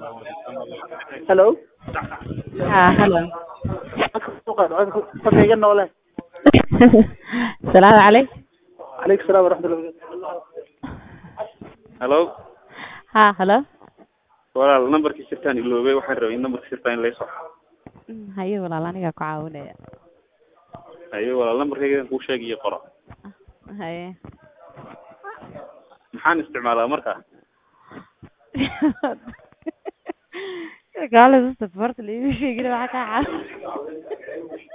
hello haa halo codka iga noole salaamu calaykum calaykum salaam waraxmatullahi hallo haa halo walaal nambarkii sirtaan iloobay waxaan rabay in nambarka sirtaa in laysoo haye walaal anigaa ku caawinaya haye walaal nambarkaygan kuu sheegiyo qoro haye maxaan isticmaalaa marka gaalada safarta laigu sheegin waxaa kaa caaw